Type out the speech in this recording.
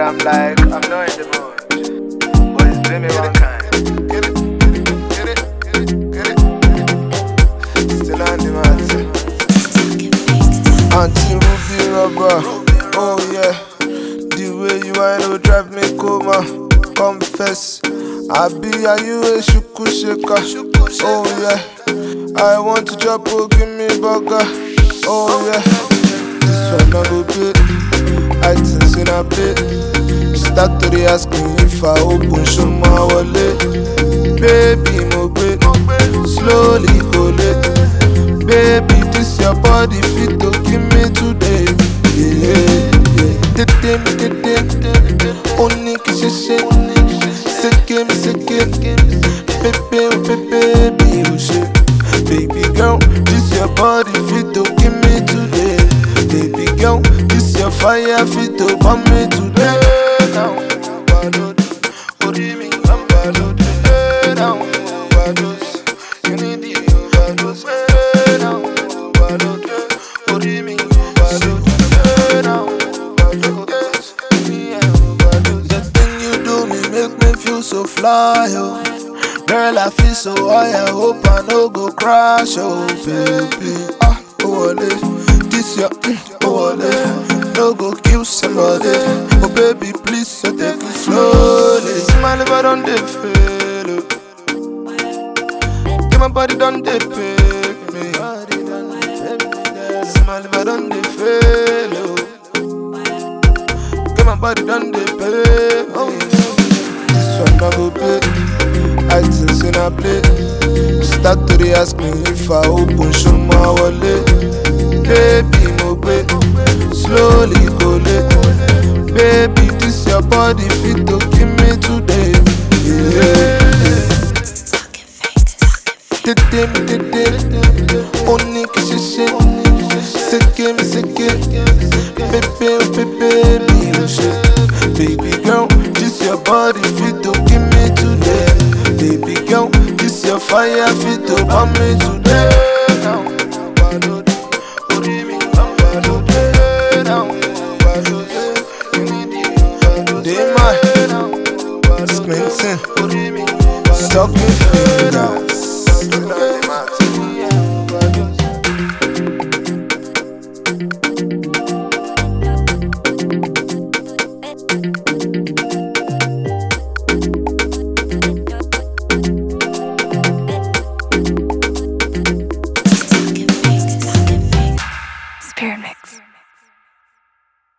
I'm like, I'm not in the mood. Boys, do me one kind. Get it, get it, get it, get it, get it. Still on the mat. Auntie Ruby Rubber, oh yeah. The way you whine will drive me coma. Confess, I be are you a shuku shaker? Oh yeah. I want to chop, oh give me burger. Oh yeah. This one I go pay. I think in a pay. She start to dey ask me if I open show my wallet. Baby, mo gbé slowly go late. Baby, this your body fit to give me today. Yeah, yeah. Tètè mi tètè, ó ní kí ṣe ṣe. Sékè mi sékè, pépé o pépé bí o ṣe. Baby girl, this your body fit to give me today. Baby girl, this your fire fit to burn me today. Now, overload, orí mi overload. Now, overdose, you need the overdose. Now, overload, orí mi overload. Now, overdose, me I overdose. The thing you do me make me feel so fly, oh. Girl, I feel so high, I hope I no go crash, oh baby. Ah, oh wale, this your, mm, oh wale, no go kill somebody. Oh baby, please, so take it slowly. My liver don't dey fail, oh. Get my body done dey pay me. My liver done dey fail, oh. Get my body done dey pay me. This one I go pay. I think in a play. Start to dey ask me if I open show my wallet. Baby, mo gbé slowly go late. Baby, this your body fit to give me today. Yeah. Tètè mi tètè, ó ní kí ṣe ṣe. Sékè mi sékè, pépé o pépé bí o ṣe. Baby girl, this your body fit to give me today. Baby girl, this your fire fit to burn me today. Now, overload, orí mi overload. Now, overload, you need the overload. Dey my squinting, sucking fingers. Spirit Mix.